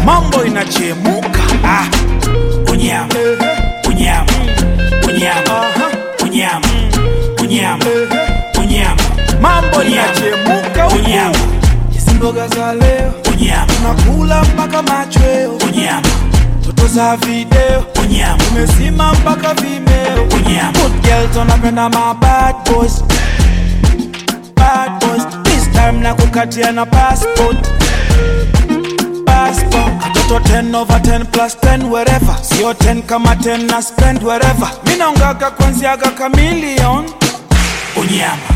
mambo inachemuka ah. unyama unyama unyama unyama unyama unyama mambo inachemuka unyama hizi mboga za leo unyama tunakula mpaka machweo unyama toto za video unyama umezima mpaka vimeo unyama Good girls wanapenda ma bad boys bad boys this time na kukatia na passport passport katoto 10 over 10 plus 10 wherever sio 10 kama 10 na spend wherever mi naongaga kwanziaga kamilion unyama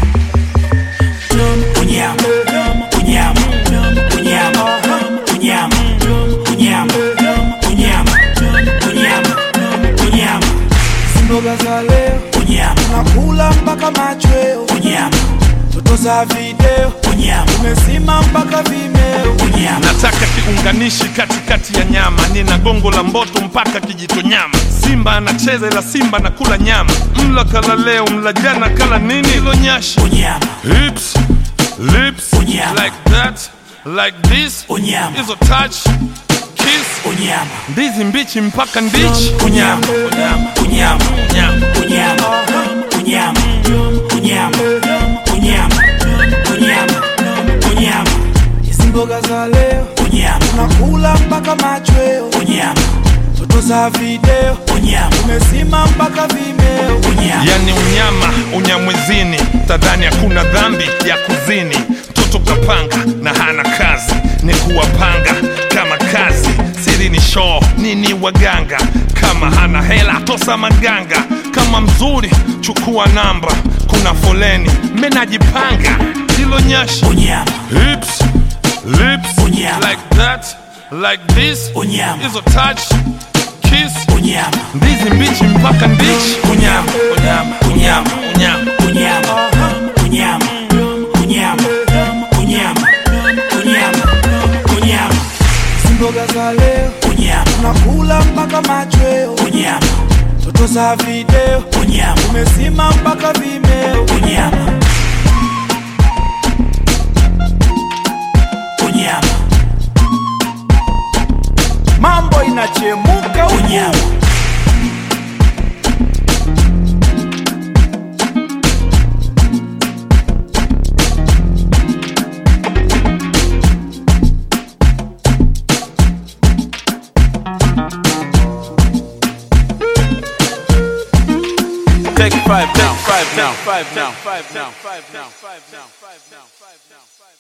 unyama unyama unyama unyama unyama unyama unyama unyama mboga za leo unyama tunakula mpaka machweo unyama toto za video unyama umezima mpaka vimeo unyama nataka kiunganishi katikati ya nyama nina gongo la mboto mpaka kijito nyama simba anacheza ila simba na kula nyama mla kala leo mla jana kala nini ilo nyashi unyama hips lips Unyama. like that like this Unyama. hizo touch kiss unyama ndizi mbichi mpaka ndichi unyama unyama unyama unyama unyama unyama unyama unyama unyama unyama hizi mboga za leo unyama tunakula mpaka machweo unyama toto za video unyama umezima mpaka vimeo unyama yani unyama unyamwezini tadhani hakuna dhambi ya kuzini mtoto kapanga na hana kazi ni kuwapanga kama kazi siri ni shoo nini waganga kama hana hela tosa maganga kama mzuri chukua namba kuna foleni menajipanga hilo nyashi unyama hips lips Unyama. like that like this Unyama. hizo touch kiss unyama ndizi mbichi mpaka ndichi unyama unyama unyama unyama unyama unyama unyama unyama unyama unyama hizi mboga za leo unyama tunakula mpaka machweo unyama toto za video unyama umezima mpaka vimeo unyama unyama mambo inachemuka unyama Take five now, five now, five now, five now, five now, five now, five now, five now.